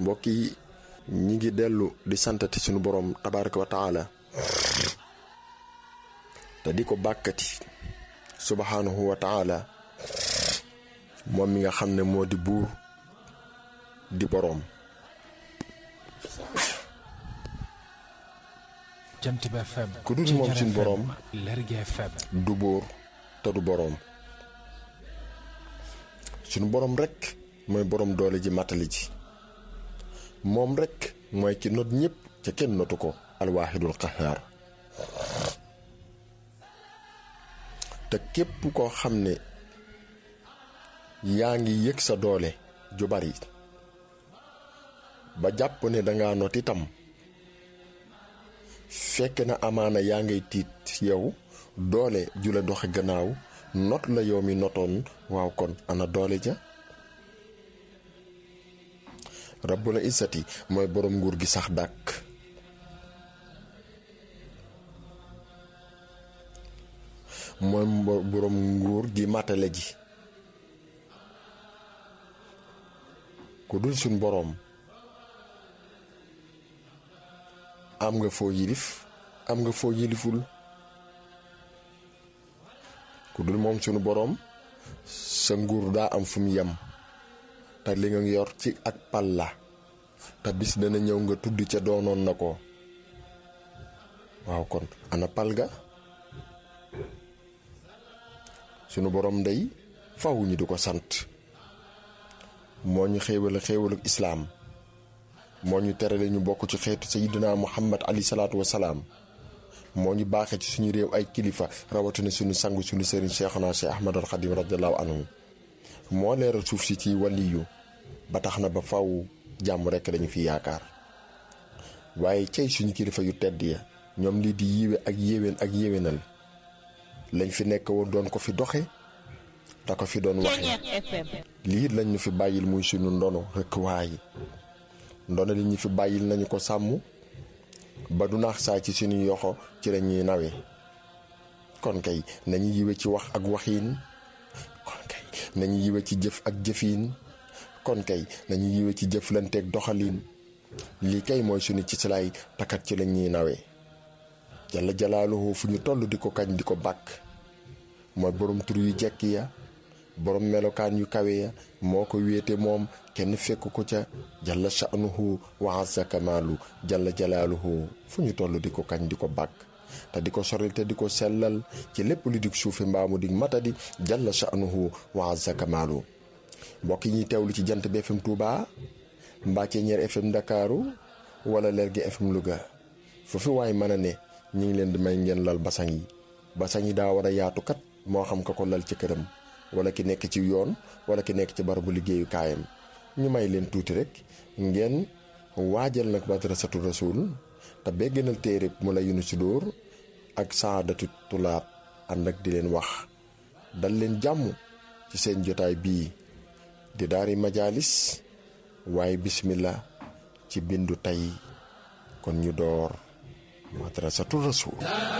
mbokk yi ñi ngi dellu di santati sunu borom tabaraka wa taala te di ko bàkkati subhanahu wa taala moom mi nga xam ne moo di buur di boroom jant bi FM ku dul moom suñu boroom Lergui FM du buur te du boroom suñu boroom rekk mooy boroom doole ji matali ji moom rekk mooy ki not ñépp ca kenn notu ko alwaahidul qahaar te képp koo xam ne yaa ngi yëg sa doole ju bari ba jàpp ne danga not itam fekk na amaana yaa ngay tiit yow doole ju la doxe gannaaw not la yow mi notoon waaw kon ana doole ja rabbuna isati mooy boroom nguur gi sax dàkk mooy boroom nguur gi matale ji ku dul suñ boroom am nga foo yilif am nga foo yiliful ku dul moom sunu boroom sa nguur daa am fu mu yem te li nga yor ci ak pal la te bis dana ñëw nga tudd ca doonoon na ko waaw kon ana pal ga sunu boroom ndey faw ñu di ko sant moo ñu xéewal xéewalu islaam moo ñu terale ñu bokk ci xeetu sayidina muhammad ali salaatu wasalaam moo ñu baaxee ci suñu réew ay kilifa rawatina suñu sangu suñu sëriñ cheikhuna cheikh ahmad al xadim radiallahu anhu moo leeral suuf si ci waliyu ba tax na ba faw jàmm rekk dañu fi yaakaar waaye cey suñu kilifa yu tedd ya ñoom lii di yiwe ak yéwén ak yéwénal lañ fi nekk woon doon ko fi doxe te ko fi doon waxe lii lañ ñu fi bàyyil muy suñu ndono rekk waaye ndono li ñu fi bàyyil nañu ko sàmm ba du naax saa ci suñu yoxo ci la ñuy nawe kon kay nañu yiwe ci wax ak waxiin kon kay nañu yiwe ci jëf ak jëfiin kon kay nañu yiwe ci jëflanteeg doxaliin lii kay mooy suñu ci silaay takat ci la ñuy nawe jalla jalaaluhu fu ñu toll di ko kañ di ko bàkk mooy borom tur yu jekk ya borom melokaan yu kawe ya moo ko wéete moom kenn fekk ko ca jalla sha'nuhu wa azza kamaalu jalla jalaaluhu fu ñu toll di ko kañ di ko bàkk te di ko soril te di ko sellal ci lépp lu dig suufi mbaamu dig matadi jalla sha'nuhu wa azza kamaalu mbokk yi ñuy teewlu ci jant bi FM Touba mbaa Ceeñeer FM Ndakaaru wala Lergui FM Louga foofu waaye mën a ne ñu ngi leen di may ngeen lal basang yi basang yi daa war a yaatu kat moo xam ka ko lal ci këram wala ki nekk ci yoon wala ki nekk ci barabu liggéeyu kaayam ñu may leen tuuti rek ngeen waajal nag madrasatu rasul te begganal téere mu la yunu si dóor ak saadatu tulaab ànd ak di leen wax dal leen jàmm ci seen jotaay bii di daari majaalis waaye bismillah ci bindu tey kon ñu door madrasatu rasul